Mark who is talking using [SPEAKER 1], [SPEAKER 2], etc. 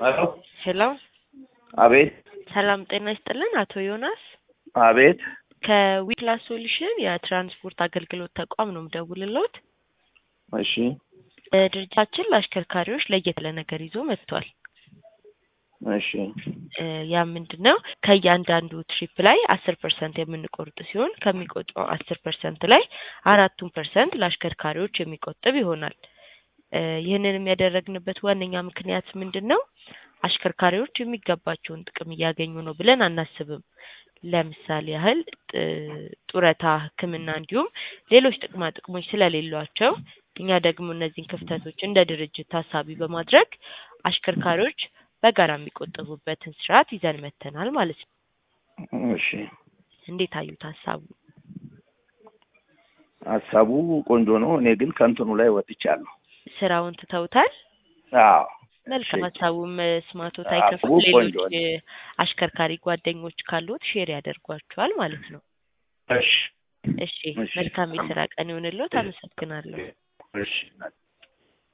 [SPEAKER 1] ሄሎ
[SPEAKER 2] ሄሎ
[SPEAKER 1] አቤት
[SPEAKER 2] ሰላም ጤና ይስጥልን አቶ ዮናስ
[SPEAKER 1] አቤት
[SPEAKER 2] ከዊክላስ ሶሉሽን የትራንስፖርት አገልግሎት ተቋም ነው የምደውልልዎት።
[SPEAKER 1] እሺ
[SPEAKER 2] ድርጅታችን ለአሽከርካሪዎች ለየት ያለ ነገር ይዞ መጥቷል።
[SPEAKER 1] እሺ
[SPEAKER 2] እ ያ ምንድን ነው ከእያንዳንዱ ትሪፕ ላይ አስር ፐርሰንት የምንቆርጥ ሲሆን ከሚቆጥረው አስር ፐርሰንት ላይ አራቱን ፐርሰንት ለአሽከርካሪዎች የሚቆጥብ ይሆናል። እ ይህንንም ያደረግንበት ዋነኛ ምክንያት ምንድን ነው? አሽከርካሪዎች የሚገባቸውን ጥቅም እያገኙ ነው ብለን አናስብም። ለምሳሌ ያህል ጥ- ጡረታ፣ ሕክምና እንዲሁም ሌሎች ጥቅማ ጥቅሞች ስለሌሏቸው እኛ ደግሞ እነዚህን ክፍተቶች እንደ ድርጅት ታሳቢ በማድረግ አሽከርካሪዎች በጋራ የሚቆጠቡበትን ስርዓት ይዘን መጥተናል ማለት ነው።
[SPEAKER 1] እሺ
[SPEAKER 2] እንዴት አዩት ሀሳቡ?
[SPEAKER 1] ሀሳቡ ቆንጆ ነው። እኔ ግን ከእንትኑ ላይ ወጥቻለሁ።
[SPEAKER 2] ስራውን ትተውታል?
[SPEAKER 1] አዎ
[SPEAKER 2] መልካም
[SPEAKER 1] እሺ።
[SPEAKER 2] ሀሳቡም ስማቶት
[SPEAKER 1] ሀሳቡ
[SPEAKER 2] አይከፉም። ሌሎች
[SPEAKER 1] ቆንጆ ነው።
[SPEAKER 2] እ አሽከርካሪ ጓደኞች ካሉት ሼር ያደርጓቸዋል ማለት ነው።
[SPEAKER 1] እሺ
[SPEAKER 2] እሺ
[SPEAKER 1] እሺ።
[SPEAKER 2] መልካም የስራ ቀን ይሁንልዎት። አመሰግናለሁ።
[SPEAKER 1] እሺ